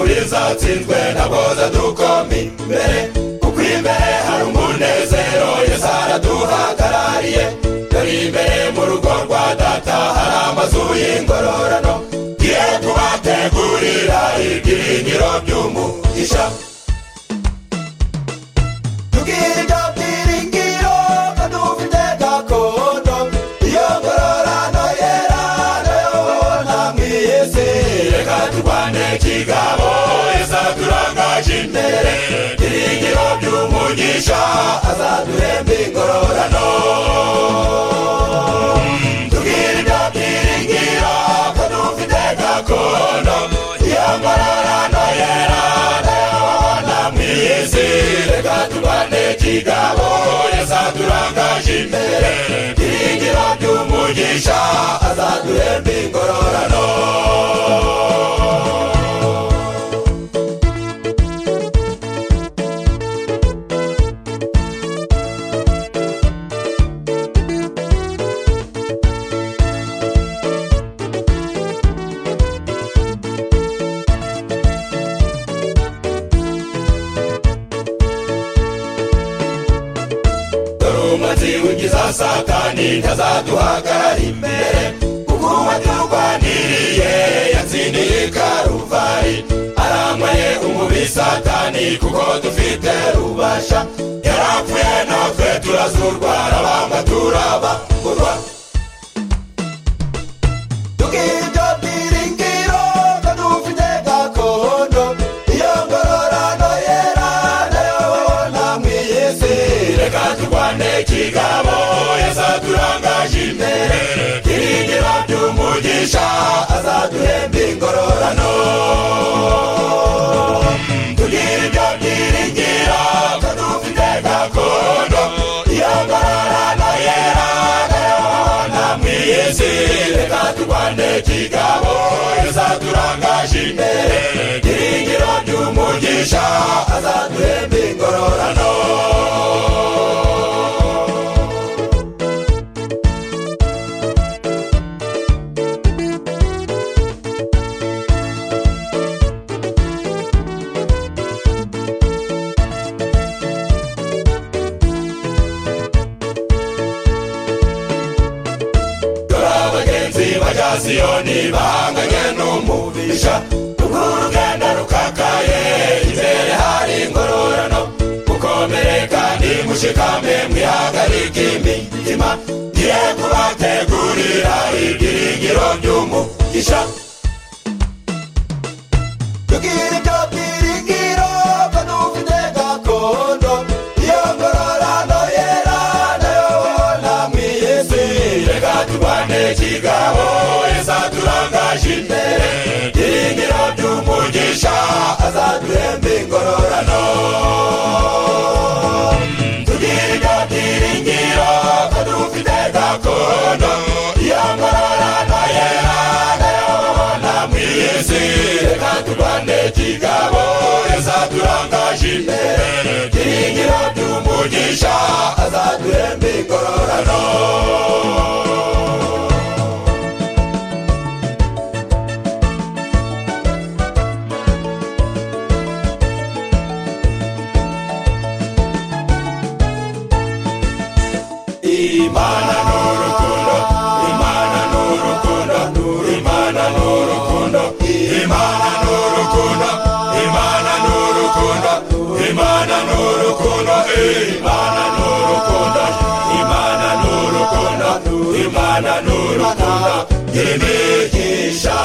tuzatsindwe ntagoza dukome imbere kuko iri imbere hari umunezero yesu araduhagarariye dore imbere mu rugo rwa data hari amazu y'ingororano ye tubategurira ibyiringiro by'umugisha tubwire ibyo byiringiro ko dufite gakondo iyo ngororano yera nayo ntamwe yese reka turwane kigabo yesa turangaje imbere ibyiringiro by'umugisha azaduhemba ingororano tubwire ibyo byiringiro ko dufite gakondo iyo ngororano yera namwiyizirega turwane kigabo yazadurangaje imbere byiringiro by'umugisha azaduhemba ingororano dore umuti w'ingiza satani ntazaduhagarara imbere kuko uwaturwaniriye yatsindiye karuvari arambaye umubi satani kuko dufite rubasha yarapfuye natwe turazurwa arabamba turabagurwa tubwiryo byiringiro ko dufite gakondo iyo ngororano yera nayo namwe yesu reka turwane kigabo yazadurangaje imbere byiringiro by'umugisha azaduhemba ingororano tubwiryo byiringiro ko dufite gakondo iyo ngororano yera namwiyezi reka turwane kigabo yazaturangaje imbere byiringiro by'umugisha azaduhemba ingororano dore abagenzi bajya siyoni bahanganye n'umubisha ubwo urugendo rukakaye imbere hari ingororano mukomere kandi mushikame mwihagarike imitima ngiye kubategurira ibyiringiro by'umugisha tubwire ibyo byiringiro ko dufite gakondo iyo ngororano yera nayo namwe yesu reka turwane kigabo yesa turangaje imbere byiringiro by'umugisha azaduhemba ingororano tugire ibyo byiringiro ko dufite gakondo iyo ngororano yera nayo namwe yesu reka turwane kigabo yazaturangaje imbere byiringiro by'umugisha azaduhemba ingororano imana n'urukundo imana n'urukundo imana n'urukundo imana n'urukundo imana n'urukundo imana n'urukundo imana n'urukundo imana n'urukundo imana n'urukundo imigisha